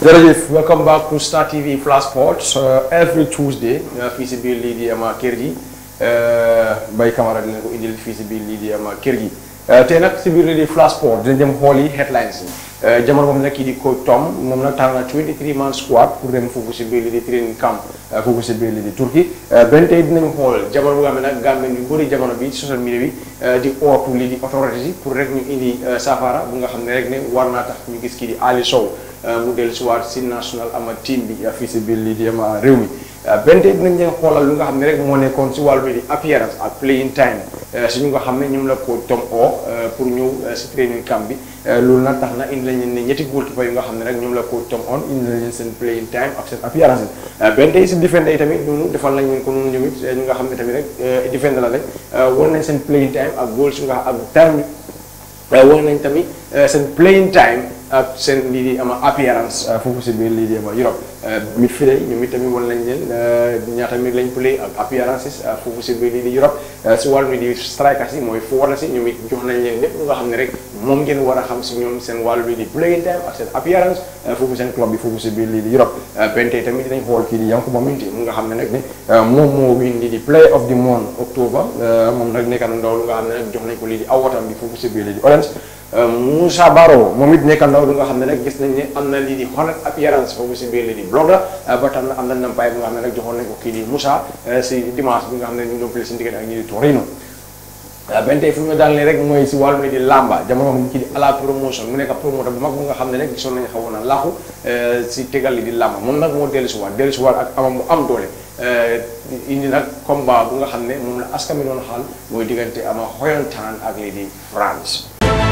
jërëjëf welcome back to Star TV Flash Sports every Tuesday fii si biir lii di ama kër gi Bay Camara dina ko indil fii si biir lii di ama kër gi tey nag si biir lii di Flash Sports dina dem xool yi headlines yi jamono boobu nag kii di coach Tom moom nag tànn na 23 man squad pour dem foofu si biir lii di training camp foofu si biir lii di Turquie benn tey dinañ xool jamono bu nga xam ne nag Gambien yu bëri jamono bi ci social media bi di ootu lii di autorité yi pour rek ñu indi saafara bu nga xam ne rek ne war naa tax ñu gis kii di Ali Sow mu dellu si waat si national ama team bi fii si biir lii di ama réew mi benn tey dinañ leen xoolal lu nga xam ne rek moo nekkoon si wàllu di appearance ak playing time si ñu nga xam ne ñoom la ko tom o pour ñëw si training camp bi loolu nag tax na indi lañ ne ñetti goalkeeper yu nga xam ne rek ñoom la ko tom on indi lañ leen seen playing time ak seen appearance benn tey si defender yi tamit noonu defal nañ leen ko noonu ñoom it ñu nga xam ne tamit rek defender la rek war nañ seen playing time ak goals yu nga ak time war nañ tamit seen playing time ak seen lii di ama appearance foofu si biir lii di ama Europe midfield yi ñoom itamit wan nañ leen ñaata minute lañ play ak appearances foofu si biir lii di Europe si wàllu di strikers yi mooy forwards yi ñoom it jox nañ leen lépp lu nga xam ne rek moom ngeen war a xam si ñoom seen wàllu bi di playing time ak seen appearance foofu seen club bi foofu si biir lii di Europe benn tey tamit dinañ xool kii di Yankuba Minteh mu nga xam ne nag ne moom moo win lii di play of the month octobre moom nag nekk na ndaw lu nga xam ne nag jox nañ ko lii di awatam bi foofu si biir lii di Orange Moussa Baro moom it nekk ndaw lu nga xam ne nag gis nañ ne am na lii di xoolal appearance foofu si biir lii di blog la ba tax na am na nampaay bi nga xam ne nag joxoon nañ ko kii di Moussa si dimanche bi nga xam ne ñu ngi doon play si diggante ak ñi di Torino benn tey fu ñu daal rek mooy si wàllu di lamba jamono moom kii di ala promotion mu nekk promoteur bu mag bu nga xam ne rek gisoon nañu xawoon na laaxu si tegal li di lamba moom nag moo dellu si waat dellu si waat ak amam mu am doole indi nag combat bu nga xam ne moom la askan mi doon xaal mooy diggante ama xoyantaan ak lii di France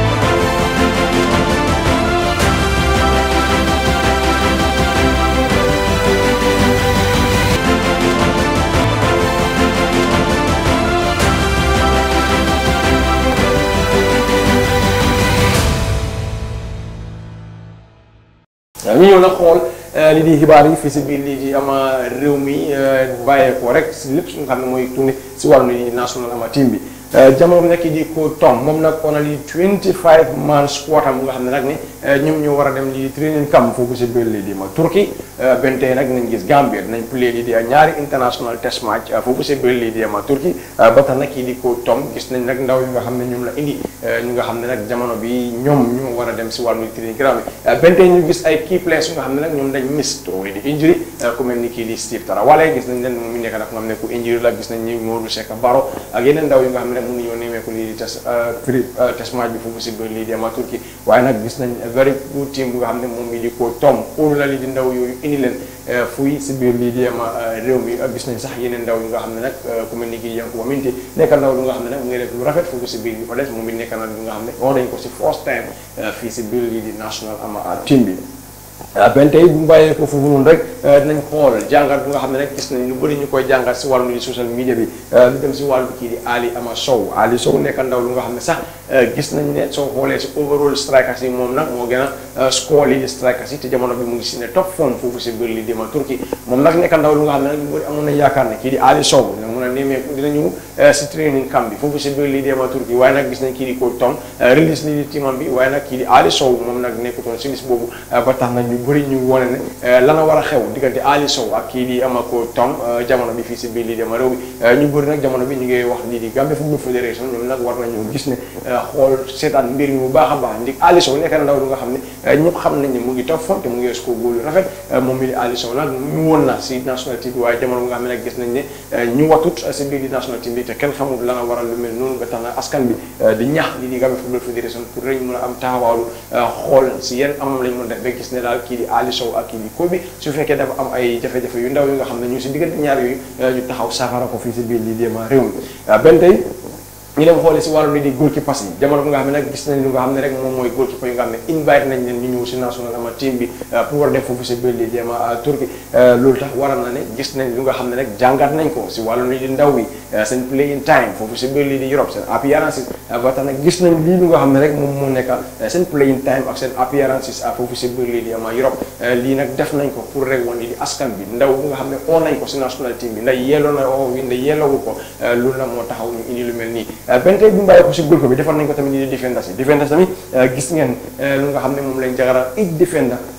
ñu ñëw nag xool li di xibaar yi fii si biir lii di ama réew mi bàyyeekoo rek si lépp su nga xam ne mooy tourné si wàllu ni national ama team bi jamono bi nekk di ko Tom moom nag on a lii 25 man squad am bu nga xam ne nag ne ñoom ñoo war a dem lii training camp foofu si biir lii di ma Turquie benn tey nag nañ gis Gambia dinañ play lii di ñaari international test match foofu si biir lii di ma Turquie ba tax nag kii di ko Tom gis nañ nag ndaw yi nga xam ne ñoom la indi ñu nga xam ne nag jamono bi ñoom ñoo war a dem si wàllu training camp bi benn tey ñu gis ay key players yu nga xam ne nag ñoom dañ miss to lii di injury ku mel ni kii di Steve Tarawale gis nañ leen moom mi nekk nag nga xam ne ku injury la gis nañ ñi Modou Seck Baro ak yeneen ndaw yu nga xam ne nag mënu ñoo nemeeku lii di test prix test match bi foofu si biir lii di ama Turquie waaye nag gis nañ very good team bu nga xam ne moom mi di ko Tom óolu la lii di ndaw yooyu indi leen fuy si biir lii di ama réew mi gis nañ sax yeneen ndaw yu nga xam ne nag ku mel ni kii Yankuba Minteh nekk ndaw lu nga xam ne nag mu ngi def lu rafet foofu si biir bi Odes moom it nekk na lu nga xam ne wax nañ ko si first time fii si biir lii di national ama team bi benn tey bu mu bàyyee ko foofu noonu rek dinañ xool jàngat bu nga xam ne rek gis nañ lu bëri ñu koy jàngat si wàllu di social media bi lu dem si wàllu kii di Ali Ama Sow Ali Sow nekk ndaw lu nga xam ne sax gis nañ ne soo xoolee si overall strikers yi moom nag moo gën a score lii di strikers yi te jamono bi mu ngi si ne top form foofu si biir lii di ma Turquie moom nag nekk ndaw lu nga xam ne nag ñu bëri amoon nañ yaakaar ne kii di Ali Sow dina mën a nemeeku dina ñëw si training camp bi foofu si biir lii di ma Turquie waaye nag gis nañ kii di coach Tom release lii di teamam bi waaye nag kii di Ali Sow moom nag nekkutoon si liste boobu ba tax na ñu bëri ñu wone ne lana war a xew diggante Ali Sow ak kii di ama ko Tom jamono bi fii si biir lii di ama réew bi ñu bëri nag jamono bi ñu ngi wax lii di Gambia Football Federation ñoom nag war nañu gis ne xool seetaan mbir mi bu baax a baax ndig Ali Sow nekk na ndaw lu nga xam ne ñëpp xam nañ ne mu ngi top form te mu ngi score góol yu rafet moom mi di Ali Sow nag ñu woon na si national team bi waaye jamono bi nga xam ne nag gis nañ ne ñu watut si biir di national team bi te kenn xamul lana waral lu mel noonu nga tax na askan bi di ñaax lii di Gambia Football Federation pour rek mën a am taxawaalu xool si yenn amam lañ mën def ba gis ne daal kii di Ali Sow ak kii di ko bi su fekkee dafa am ay jafe-jafe yu ndaw yu nga xam ne ñu si diggante ñaar yooyu ñu taxaw saafara ko fii si biir lii déema réew mi benn tey ñu dem xoolee si wàllu li di goalkeeper yi jamono bi nga xam ne nag gis nañ lu nga xam ne rek moom mooy goalkeeper yu nga xam ne invite nañ leen ñu ñëw si national ama team bi pour war a dem foofu si biir lii déema Turquie loolu tax waral na ne gis nañ lu nga xam ne rek jàngat nañ ko si wàllu li di ndaw bi seen playing time foofu si biir lii di Europe seen appearances ba tax nag gis nañ lii lu nga xam ne rek moom moo nekk seen playing time ak seen appearances foofu si biir lii di ama Europe lii nag def nañ ko pour rek wan lii di askan bi ndaw bu nga xam ne oo nañ ko si national team bi ndax yelloo na oo wi ndax yelloowu ko loolu la moo taxaw ñu indi lu mel nii benn tey bi mu bàyyi ko si góol bi defal nañ ko tamit ni di defenders yi defenders tamit gis ngeen lu nga xam ne moom lañ jagara it defender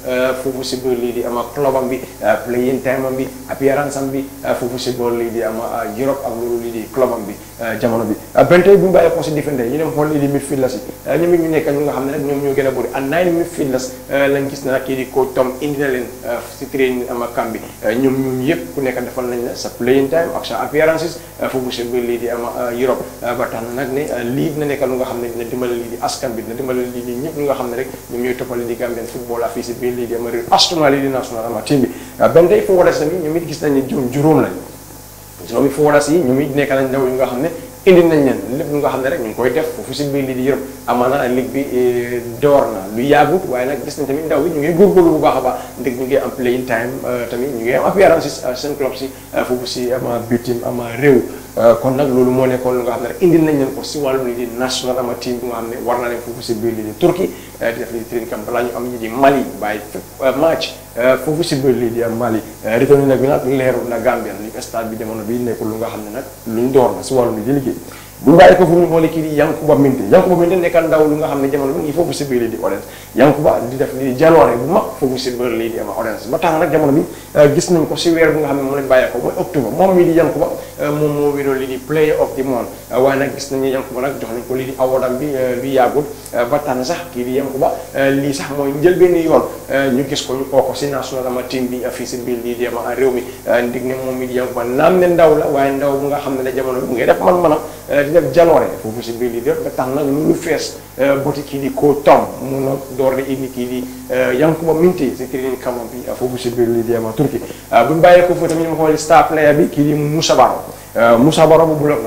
foofu si biir lii di ama clubam bi playing time am bi appearance am bi foofu si biir lii di ama Europe ak loolu lii di clubam bi jamono bi benn tey bu ñu bàyyi ko si defender ñu dem xool lii di midfielders yi ñoom it ñu nekk ñu nga xam ne rek ñoom ñoo gën a bëri and nine midfielders lañ gis na kii di coach Tom indi na leen si training ama camp bi ñoom ñoom yëpp ku nekk defal nañ la sa playing time ak sa appearances foofu si biir lii di ama Europe ba tax na nag ne lii dina nekk lu nga xam ne dina dimbale lii di askan bi dina dimbale lii di ñëpp ñu nga xam ne rek ñoom ñooy toppal lii di Gambian football fii si biir lii di ama réew astuma lii di national ama team bi benn tey foo des tamit ñoom it gis nañ ne juróom juróom lañ juróomi forwards yi ñoom it nekk nañ ndaw yu nga xam ne indi nañ leen lépp lu nga xam ne rek ñu ngi koy def foofu si biir lii di Europe amaana ligue bi door na lu yàggut waaye nag gis nañ tamit ndaw yi ñu ngi góorgóorlu bu baax a baax ndeg ñu ngi am playing time tamit ñu ngi am appearances seen club si foofu si ama bitim ama réew kon nag loolu moo nekkoon lu nga xam ne rek indil nañ leen ko si wàllum lii di national ama team bu nga xam ne war na leen foofu si biir lii di Turquie di def lii di training camp balaa ñu am ñi di Mali bàyyi match foofu si biir lii di am Mali retourné nag bi nag leerul na Gambia li stade bi jamono bi nekkul lu nga xam ne nag luñ door la si wàllum lii di liggéey bu ñu bàyyi ko foofu ñu xoolee kii di Yankuba Minte Yankuba Minte nekkal ndaw lu nga xam ne jamono bi ngi foofu si biir lii di Orange Yankuba di def lii di jaloore bu mag foofu si biir lii di ama Orange ba tax nag jamono bi gis nañ ko si weer bu nga xam ne moom lañ bàyyee ko mooy octobre moom mii di Yankuba moom moo wénoo lii di player of the month waaye nag gis nañu Yankuba nag jox nañ ko lii di awardam bi lu yàggul ba tax na sax kii di Yankuba lii sax mooy njëlbéen yoon ñu gis ko ñu oo ko si national ama team bi fii si biir lii di ama réew mi ndig ne moom mii di Yankuba naam ne ndaw la waaye ndaw bu nga xam ne la jamono bi mu ngi def man-manam di def jaloore foofu si biir lii def ba tax nag lu fees boti kii di ko tom mun a door di indi kii di Yankuba Minte si training camp bi foofu si biir lii di ama Turquie bu ñu bàyyee ko foofu tamit ñu xool star player bi kii di Moussa Baro Moussa Baro bu bulog na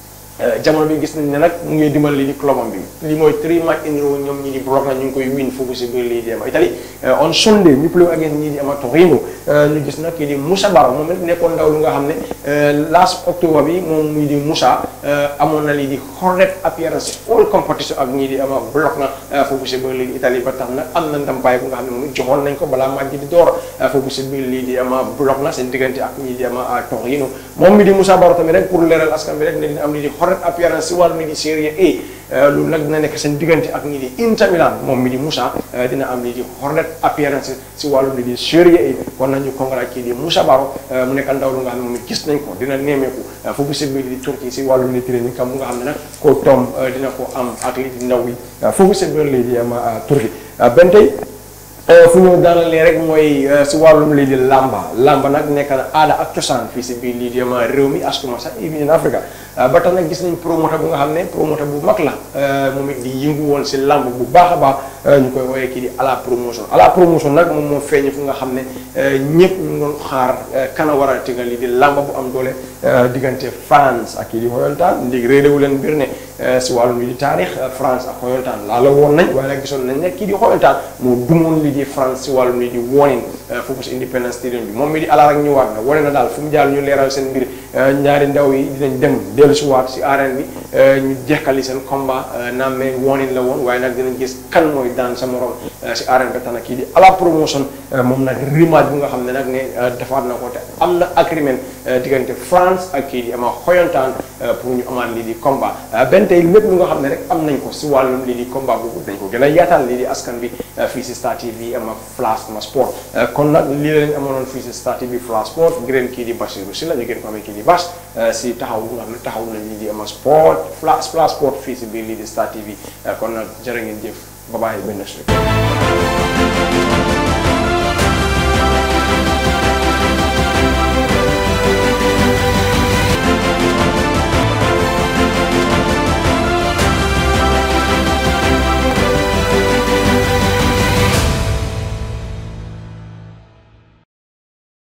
jamono bi gis nañ ne nag mu ngi dimbal lii di clubam bi lii mooy three match in row ñoom ñi di bloc na ñu ngi koy win foofu si biir lii di ama Italie on Sunday ñu play against ñii di ama Torino ñu gis nag kii di Moussa Baro moom it nekkoon ndaw lu nga xam ne last octobre bi moom muy di Moussa amoon na lii di hornet appearance all competition ak ñii di ama bloc na foofu si biir lii di Italie ba tax nag am na ndàmpaay bu nga xam ne moom joxoon nañ ko balaa match di door foofu si biir lii di ama bloc na seen diggante ak ñii di ama Torino moom mi di Moussa Baro tamit rek pour leeral askan bi rek ne dina am lii di appearance si wàllu mi di Serie A loolu nag dina nekk seen diggante ak ñi di Inter Milan moom mi di Moussa dina am lii di hornet appearance si wàllu mi di Serie A kon nañu congrats kii di Moussa Baro mu nekk ndaw lu nga xam ne moom gis nañ ko dina neemeeku foofu si biir di Turquie si wàllu mi di training camp mu nga xam ne nag ko tom dina ko am ak lii di ndaw yi foofu si biir lii di am Turquie benn tey fu ñu daanalee rek mooy si wàllum lii di lamba lamba nag nekk na aada ak cosaan fii si biir lii di ama réew mi astuma sax even in Africa ba tax nag gis nañ promoteur bu nga xam ne promoteur bu mag la moom it di yëngu woon si lamb bu baax a baax ñu koy woowee kii di à la promotion à la promotion nag moom moo feeñ fu nga xam ne ñëpp ñu doon xaar kana war a tegal lii di lamba bu am doole diggante France ak kii di xoyantaan léegi réeréwu leen mbir ne si wàllum lii di taarix France ak xoyantaan laa la woon nañ waaye nag gisoon nañ ne kii di xoyantaan moo dumoon lii di France si wàllum lii di warning foofu si Independence Stadium bi moom mi di ala rek ñu waat na wane na daal fu mu jàll ñu leeral seen mbir ñaari ndaw yi dinañ dem dellu si waat si arène bi ñu jekkali seen combat naam mais warning la woon waaye nag dinañ gis kan mooy daan sa morom si arène bi tax na kii di ala promotion moom nag rematch bu nga xam ne nag ne defaat na ko te am na agreement diggante France ak kii di ama xoyantaan pour ñu amaat lii di combat benn tey lépp lu nga xam ne rek am nañ ko si wàllum lii di combat boobu dañ ko gën a yaatal lii di askan bi fii si Star TV ama Flash ma sport kon nag lii la leen amoonoon fii si Star TV Flash sport gërëm kii di Basiru si la ñu gën ko amee kii di Bas si taxaw bu nga xam ne taxaw na lii di ama sport Flash Flash sport fii si biir lii di Star TV kon nag jërë ngeen jëf ba bàyyi benn